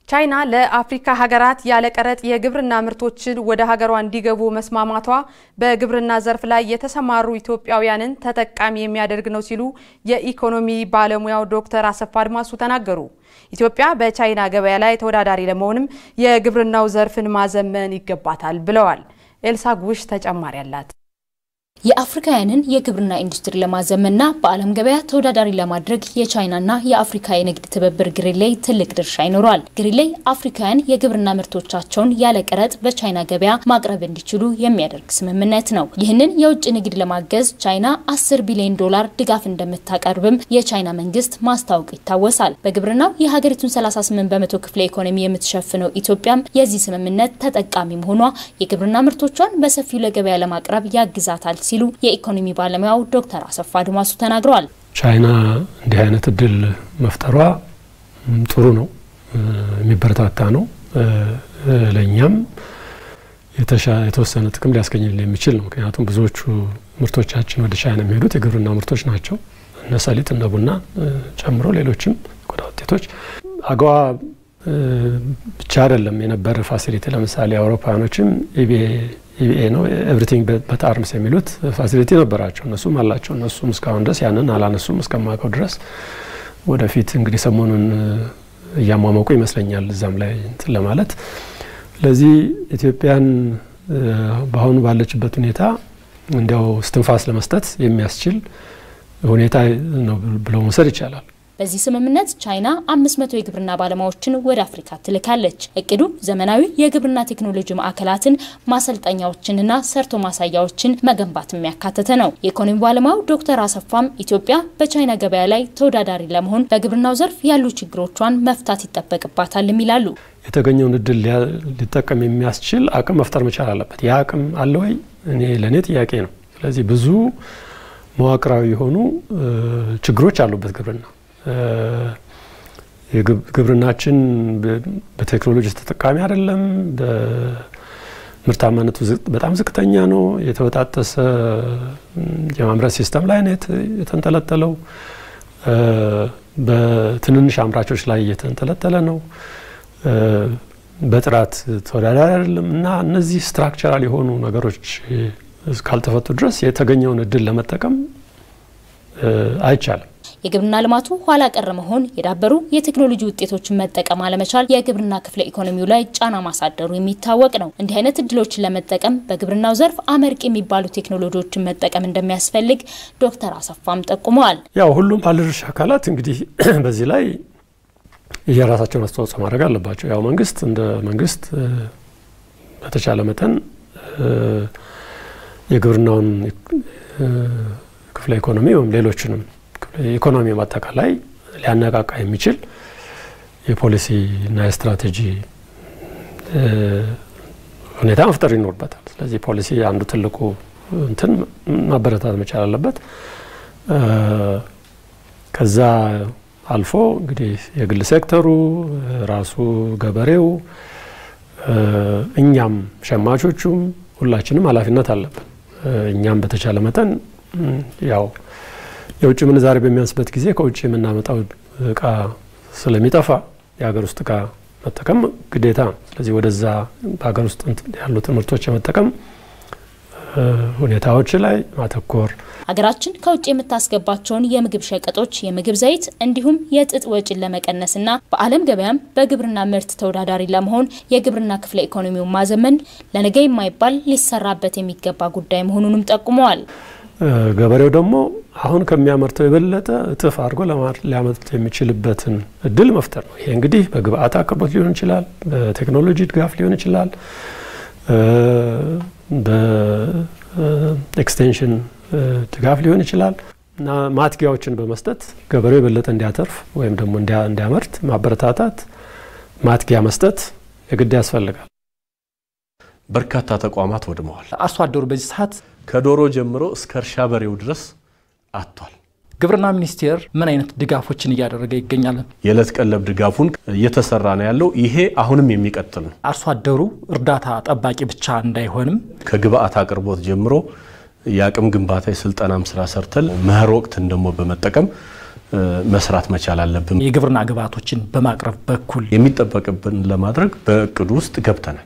ቻይና ለአፍሪካ ሀገራት ያለ ቀረጥ የግብርና ምርቶችን ወደ ሀገሯ እንዲገቡ መስማማቷ በግብርና ዘርፍ ላይ የተሰማሩ ኢትዮጵያውያንን ተጠቃሚ የሚያደርግ ነው ሲሉ የኢኮኖሚ ባለሙያው ዶክተር አሰፋ አድማሱ ተናገሩ። ኢትዮጵያ በቻይና ገበያ ላይ ተወዳዳሪ ለመሆንም የግብርናው ዘርፍን ማዘመን ይገባታል ብለዋል። ኤልሳ ጉሽ ተጨማሪ አላት። የአፍሪካውያንን የግብርና ኢንዱስትሪ ለማዘመንና በዓለም ገበያ ተወዳዳሪ ለማድረግ የቻይናና የአፍሪካ የንግድ ትብብር ግሪሌይ ትልቅ ድርሻ ይኖረዋል። ግሪሌይ አፍሪካውያን የግብርና ምርቶቻቸውን ያለ ቀረጥ በቻይና ገበያ ማቅረብ እንዲችሉ የሚያደርግ ስምምነት ነው። ይህንን የውጭ ንግድ ለማገዝ ቻይና 10 ቢሊዮን ዶላር ድጋፍ እንደምታቀርብም የቻይና መንግስት ማስታወቁ ይታወሳል። በግብርናው የሀገሪቱን 38 በመቶ ክፍለ ኢኮኖሚ የምትሸፍነው ኢትዮጵያም የዚህ ስምምነት ተጠቃሚ መሆኗ የግብርና ምርቶቿን በሰፊው ለገበያ ለማቅረብ ያግዛታል ሲሉ የኢኮኖሚ ባለሙያው ዶክተር አሰፋ አድማሱ ተናግረዋል። ቻይና እንዲህ አይነት እድል መፍጠሯ ጥሩ ነው፣ የሚበረታታ ነው። ለእኛም የተወሰነ ጥቅም ሊያስገኝልን የሚችል ነው። ምክንያቱም ብዙዎቹ ምርቶቻችን ወደ ቻይና የሚሄዱት የግብርና ምርቶች ናቸው። እነ ሰሊጥ፣ እነ ቡና ጨምሮ ሌሎችም ቆዳ ውጤቶች አገዋ ብቻ አይደለም የነበረ ፋሲሊቲ። ለምሳሌ አውሮፓውያኖችም ኢቢኤ ነው ኤቭሪቲንግ በት አርምስ የሚሉት ፋሲሊቲ ነበራቸው። እነሱም አላቸው። እነሱም እስካሁን ድረስ ያንን አላነሱም እስከማውቀው ድረስ። ወደፊት እንግዲህ ሰሞኑን እያሟመቁ ይመስለኛል እዛም ላይ እንትን ለማለት። ስለዚህ ኢትዮጵያን በአሁኑ ባለችበት ሁኔታ እንዲያው እስትንፋስ ለመስጠት የሚያስችል ሁኔታ ነው ብሎ መውሰድ ይቻላል። በዚህ ስምምነት ቻይና 500 የግብርና ባለሙያዎችን ወደ አፍሪካ ትልካለች። እቅዱ ዘመናዊ የግብርና ቴክኖሎጂ ማዕከላትን፣ ማሰልጠኛዎችንና ሰርቶ ማሳያዎችን መገንባት የሚያካተተ ነው። የኢኮኖሚ ባለሙያው ዶክተር አሰፋም ኢትዮጵያ በቻይና ገበያ ላይ ተወዳዳሪ ለመሆን በግብርናው ዘርፍ ያሉ ችግሮቿን መፍታት ይጠበቅባታል ይላሉ። የተገኘውን እድል ሊጠቀም የሚያስችል አቅም መፍጠር መቻል አለበት። ያ አቅም አለ ወይ? እኔ ለእኔ ጥያቄ ነው። ስለዚህ ብዙ መዋቅራዊ የሆኑ ችግሮች አሉበት ግብርና ግብርናችን በቴክኖሎጂ ተጠቃሚ አይደለም። በምርታማነቱ በጣም ዝቅተኛ ነው። የተበጣጠሰ የማምረት ሲስተም ላይ ነው የተንጠለጠለው። በትንንሽ አምራቾች ላይ እየተንጠለጠለ ነው። በጥራት ተወዳዳሪ አይደለም እና እነዚህ ስትራክቸራል የሆኑ ነገሮች ካልተፈቱ ድረስ የተገኘውን እድል ለመጠቀም አይቻልም። የግብርና ልማቱ ኋላ ቀር መሆን፣ የዳበሩ የቴክኖሎጂ ውጤቶችን መጠቀም አለመቻል የግብርና ክፍለ ኢኮኖሚው ላይ ጫና ማሳደሩ የሚታወቅ ነው። እንዲህ አይነት እድሎችን ለመጠቀም በግብርናው ዘርፍ አመርቂ የሚባሉ ቴክኖሎጂዎችን መጠቀም እንደሚያስፈልግ ዶክተር አሰፋም ጠቁመዋል። ያው ሁሉም ባለድርሻ አካላት እንግዲህ በዚህ ላይ የራሳቸውን አስተዋጽኦ ማድረግ አለባቸው። ያው መንግስት እንደ መንግስት በተቻለ መጠን የግብርናውን ክፍለ ኢኮኖሚ ወይም ሌሎችንም ኢኮኖሚ በአጠቃላይ ሊያነቃቃ የሚችል የፖሊሲ እና የስትራቴጂ ሁኔታ መፍጠር ይኖርበታል። ስለዚህ ፖሊሲ አንዱ ትልቁ እንትን ማበረታት መቻል አለበት። ከዛ አልፎ እንግዲህ የግል ሴክተሩ ራሱ ገበሬው፣ እኛም ሸማቾቹም ሁላችንም ኃላፊነት አለብን። እኛም በተቻለ መጠን ያው የውጭ ምንዛሬ በሚያንስበት ጊዜ ከውጭ የምናመጣው እቃ ስለሚጠፋ የሀገር ውስጥ እቃ መጠቀም ግዴታ ነው። ስለዚህ ወደዛ በሀገር ውስጥ ያሉትን ምርቶች የመጠቀም ሁኔታዎች ላይ ማተኮር ሀገራችን ከውጭ የምታስገባቸውን የምግብ ሸቀጦች፣ የምግብ ዘይት እንዲሁም የጥጥ ወጪን ለመቀነስና በዓለም ገበያም በግብርና ምርት ተወዳዳሪ ለመሆን የግብርና ክፍለ ኢኮኖሚውን ማዘመን ለነገ የማይባል ሊሰራበት የሚገባ ጉዳይ መሆኑንም ጠቁመዋል። ገበሬው ደግሞ አሁን ከሚያመርተው የበለጠ እጥፍ አድርጎ ሊያመርት የሚችልበትን እድል መፍጠር ነው። ይሄ እንግዲህ በግብአት አቅርቦት ሊሆን ይችላል፣ በቴክኖሎጂ ድጋፍ ሊሆን ይችላል፣ በኤክስቴንሽን ድጋፍ ሊሆን ይችላል እና ማትጊያዎችን በመስጠት ገበሬው የበለጠ እንዲያተርፍ ወይም ደግሞ እንዲያመርት ማበረታታት፣ ማትጊያ መስጠት የግድ ያስፈልጋል። በርካታ ተቋማት ወድመዋል። አርሶ አደሩ በዚህ ሰዓት ከዶሮ ጀምሮ እስከ እርሻ በሬው ድረስ አጥቷል። ግብርና ሚኒስቴር ምን አይነት ድጋፎችን እያደረገ ይገኛል? የዕለት ቀለብ ድጋፉን እየተሰራ ነው ያለው። ይሄ አሁንም የሚቀጥል ነው። አርሶ አደሩ እርዳታ ጠባቂ ብቻ እንዳይሆንም ከግብአት አቅርቦት ጀምሮ የአቅም ግንባታ የስልጠናም ስራ ሰርተል መኸር ወቅትን ደግሞ በመጠቀም መስራት መቻል አለብን። የግብርና ግብዓቶችን በማቅረብ በኩል የሚጠበቅብን ለማድረግ በእቅዱ ውስጥ ገብተናል።